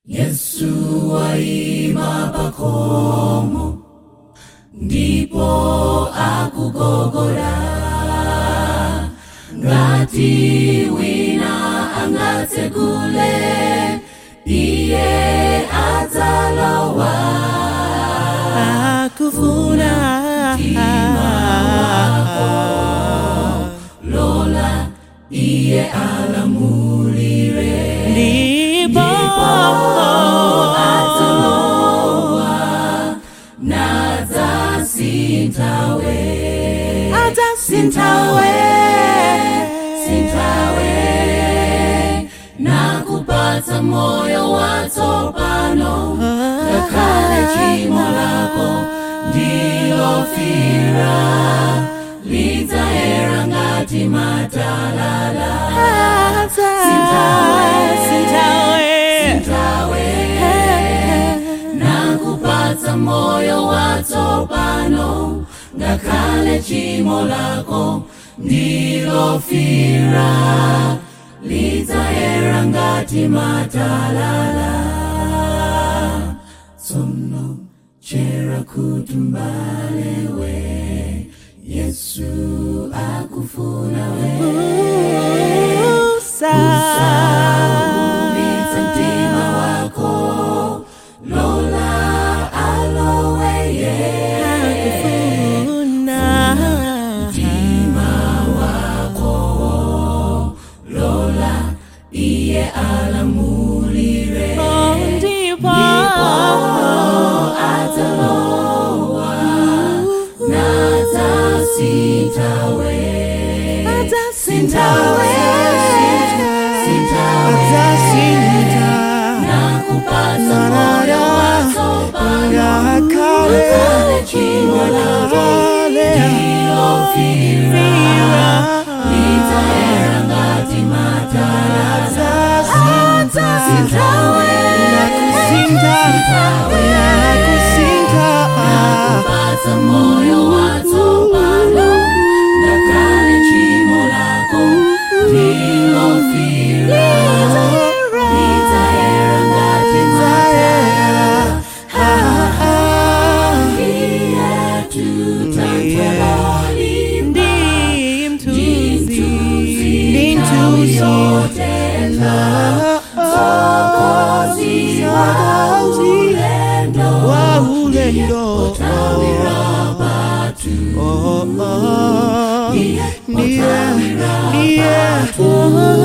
yesu waima pakomo ndipo akugogora ngati wina angatsegule iye adzalowa akufuna lola iye alamulire ndipo nadzasintawe adzasintawe sintawe nakupatsa moyo watsopano ngakhale chimo lako ndilofira lidzayera ngati matalala sintawe sintawe sintawe nakupatsa moyo watsopano ngakhale chimo lako ndilofira lidzayera ngati matalala tsono chera kuti mbalewe yesu akufuna we ulize mtima wako lola aloweye mtima wako lola iye alamulire adzalowa nadzasintawe sintawe sintawe nakupatsa moyo watsopano ngakhale chimo lako ndilofira lidzayera ngati matalala sintawe nakupatsa moyo watsopano ngakhale chimo lako ndilofira lidzayera ngati matalala iye tutantwelolipa Nthawi yotenda Sokozi wa ulendo Potawira patu Potawira patu